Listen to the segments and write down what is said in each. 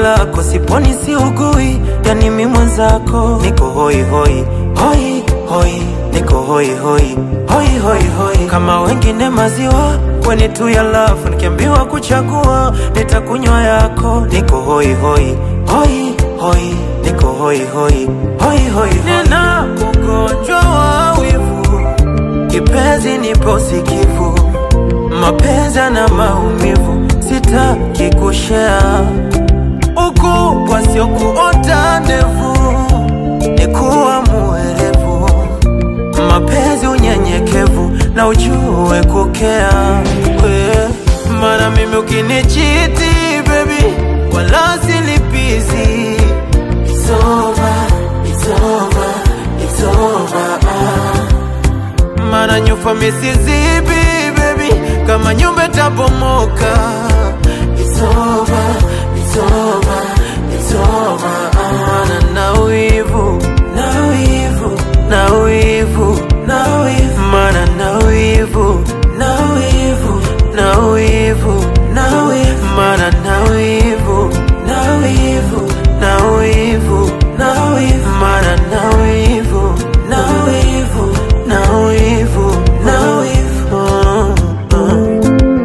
lako, siponi siugui, yani mi mwenzako niko hoi hoi hoi hoi, niko hoi hoi hoi hoi hoi, kama wengine maziwa kweni tu ya lafu, nikiambiwa kuchagua nitakunywa yako, niko hoi hoi hoi hoi, niko hoi hoi hoi hoi, nina ugonjwa wa wivu, kipenzi nipo sikivu, mapenzi na maumivu, sitaki kushare ukubwa sio kuota ndevu, ni kuwa muerevu, mapenzi unyenyekevu na ujue kukea we. Mara mimi ukinichiti baby, wala silipizi It's over, it's over, it's over, ah. Mara nyufa misizibi baby, kama nyumba itabomoka It's over, it's over, it's over, ah. Mana na wivu, na wivu, na wivu, na wivu, mana na wivu, na wivu, na wivu, na wivu, mana na wivu, na wivu, na wivu, na wivu, mana na wivu, na wivu, na wivu, na wivu, uh, uh.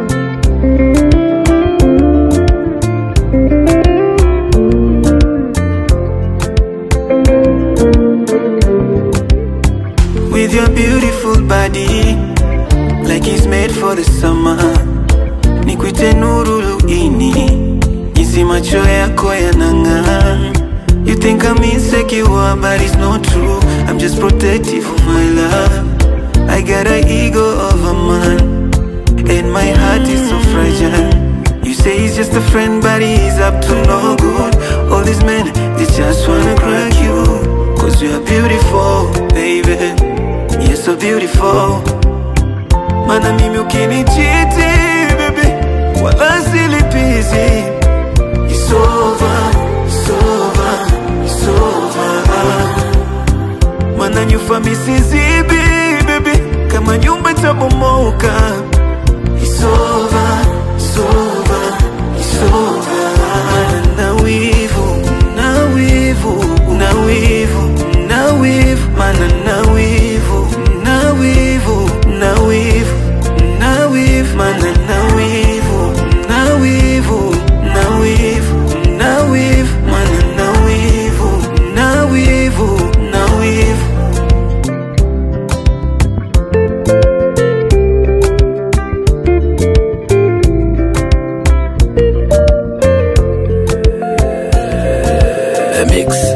With your beautiful body Like it's made for the summer Nikwite nuru luini Jinsi macho yako yanang'aa You think I'm insecure but it's not true I'm just protective of my love I got an ego of a man And my heart is so fragile You say he's just a friend but he's up to no good All these men, they just wanna crack you Cause you're beautiful, baby You're so beautiful Mana mimi ukinichiti, baby Wala silipizi It's over, it's over, it's over Mana nyufa misizibi, baby Kama nyumba itabomoka It's over, it's over, it's over Na wivu, na wivu, na wivu, na wivu Mana na wivu, na wivu, na wivu, na wivu Mana na wivu, na wivu, na wivu, na wivu Mana na wivu, na wivu, na wivu The Mix.